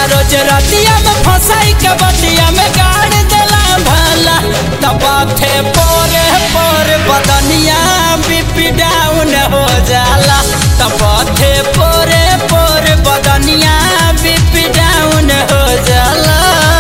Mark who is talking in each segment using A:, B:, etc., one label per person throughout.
A: रोज रतिया में फंसाई के बतिया में गाड़ देला भला तबाथे पोरे पोरे बदनिया बीपी डाउन हो जाला तबाथे पोरे पोरे बदनिया बीपी डाउन हो जाला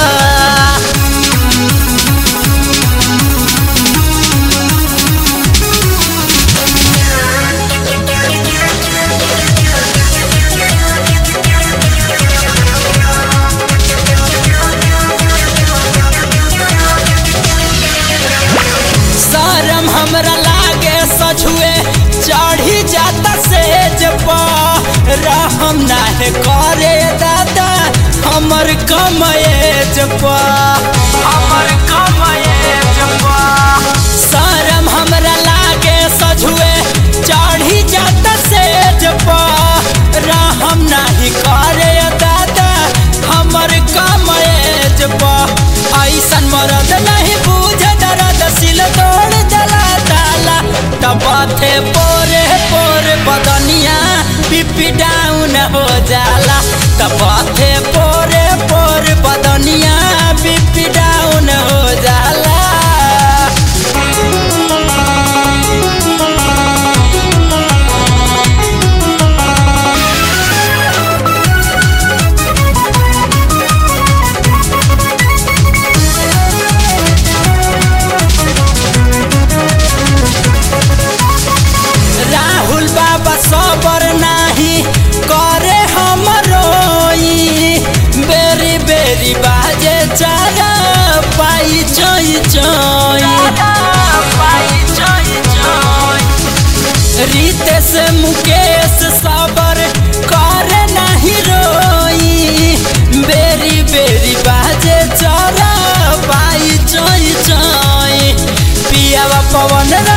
A: शरम हमरा लागे सझुए चढ़ी जाता सेज पर रहम नाहे करे दादा हमर कमएज पर हमर कमएज पर शरम हमरा लागे सझुए चढ़ी जाता सेज पर रहम नाही करे दादा हमर कमएज पर ऐसन मरद नहीं बूझ दर्द सिल तोड़ जला ताला तबाथे पोरे पोरे बदनिया पिपी डाउन हो जाला तबाथे पोरे पोरे बदनिया पिपी डाउन हो जाला राहुल बाबा सबर नाही करे हमरोई बेरी बेरी बाजे चारा पाई चोई चोई रितेश मुकेश सबर करे नहीं रोई बेरी बेरी बाजे चारा पाई चोई चोई पियावा पवन